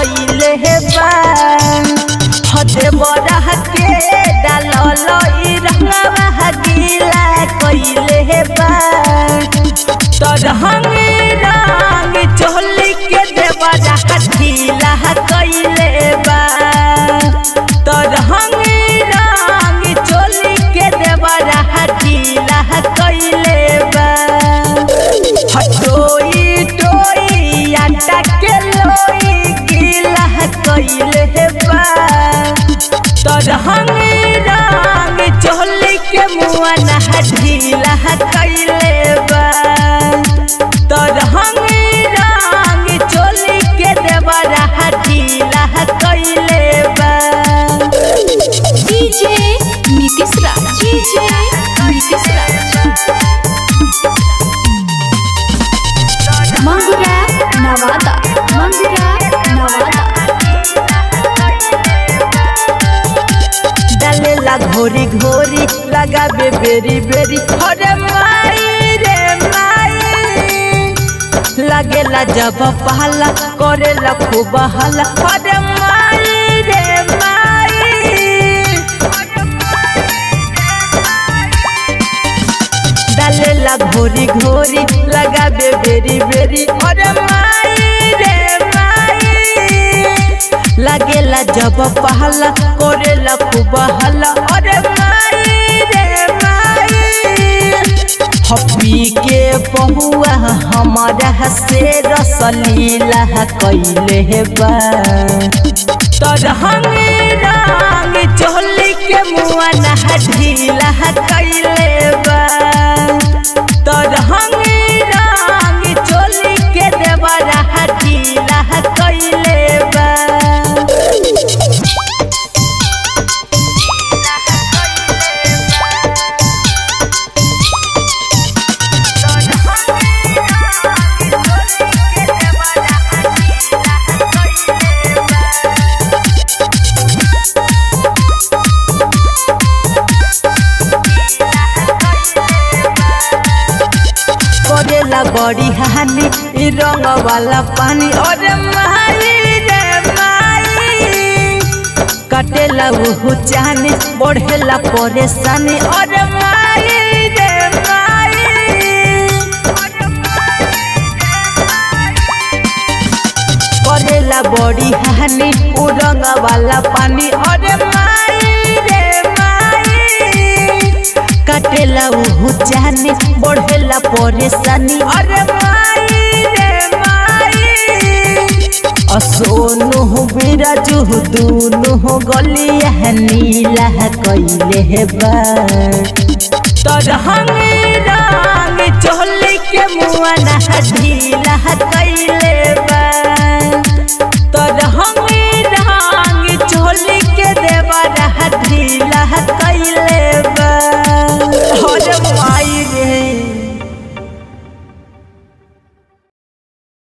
कइले बा हदे बड़ा के डालल ई रंगवा गीला कइले बा तरहंग रंग चोली के देवरा ढीला कइले बा तरहंग रंग चोली के देवरा ढीला कइले बा हटोई टोई आटा के लोई गीला कइले बा तरहंग रंग चोली के मुआ ना ढीला कइले बा तरहंग रंग चोली के देवरा ढीला कइले बा डीजे नीतीश राज डीजे नीतीश राज मंगुरा नवादा मंगुरा नवादा डालेला घोरी घोरी लगाबे बेरी बेरी अरे माई रे माई लागेला जब पहला करेला खूब हला अरे माई रे माई डालेला घोरी घोरी लगाबे बेरी बेरी अरे माई रे माई लागेला जब पहला करेला खूब हला अरे माई रे माई हपी के बहुआ हमारा से रसलीला कैले बा तरहंग रंग चोली के मुआ ना ढीला कैले बा तरहंग रंग चोली के देवरा ढीला कैले बा करेला बड़ी हानि ई रंग वाला पानी अरे माई रे माई कटेला उहु चाहनी बढ़ेला परेशानी अरे माई रे माई करेला बड़ी हानि उ रंग वाला पानी अरे माई रे माई कटेला उहु चाहनी बढ़ेला परेशानी अरे माई रे माई असोनु बिराजु दुनु गलिया नीला कैले बा तरहंग रंग चोली के मुआ ना ढीला कैले